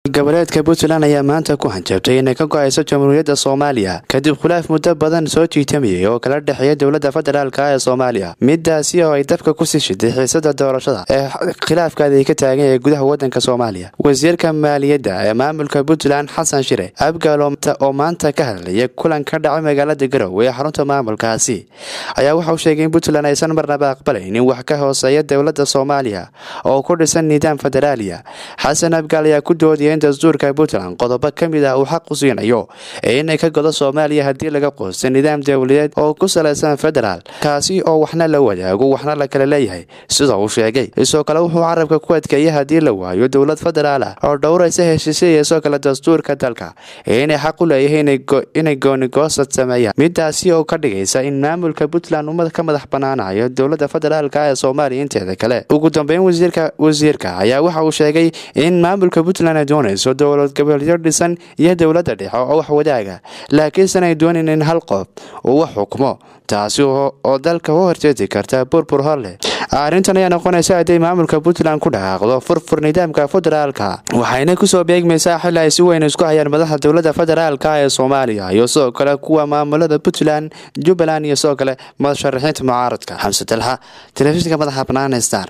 goboleedka puntland ayaa maanta ku hanjabtay inay ka go-ayso jamhuuriyadda soomaaliya kadib khilaaf muddo badan soo jiitamayay oo kala dhexeeya dowladda federaalk ee soomaaliya midaasi oo ay dabka kusii shiday xiisada doorashada ee khilaafkaada ka taagan ee gudaha wadanka soomaaliya wasiirka maaliyadda ee maamulka puntland xasan shire abgaal oo maanta ka hadlaya kulan ka dhacay magaalada garowe ee xarunta maamulkaasi ayaa waxauu sheegay in puntland aysan marnaba aqbalaynin wax ka hooseeya dowladda soomaaliya oo ku dhisan nidaam federaaliya xasan abgaal ayaa ku doodaya in dastuurka puntland qodobo ka mid ah uu xaq u siinayo ee inay ka godo soomaaliya haddii laga qoosto nidaam dowladeed oo ku salaysan federaal kaasi oo waxna la wadaago waxna la kala leeyahay sida uu sheegay isoo kale wuxuu carabka ku adkeeyay haddii la waayo dowlad federaal ah oo dhowraysa heshiisya iyo isoo kale dastuurka dalka ee inay xaq u leeyahay inay goonigoosad sameeyaan midaasi oo ka dhigaysa in maamulka puntland ummad ka madax banaanayo dowladda federaalk ee soomaaliya inteeda kale ugu dambeyn wasiirka ayaa waxa uu sheegay in maamulka puntland ay doonayso dowlad goboleedyo dhisan iyo dowladda dhexe oo wax wadaaga laakiinsan ay doonin in hal qof uu wax xukmo taasi oo dalka u horjeedi karta burbur horleh arrintan ayaa noqonaysa hadday maamulka puntland ku dhaqaaqdo furfur nidaamka federaalka waxayna kusoo beegmaysaa xili ay si weyn isku hayaan madaxa dowladda federaalk ee soomaaliya iyo sidoo kale kuwa maamulada puntland jubbaland iyo sidoo kale masharaxiinta mucaaradka xamse dalxa telefishinka madaxa banaana star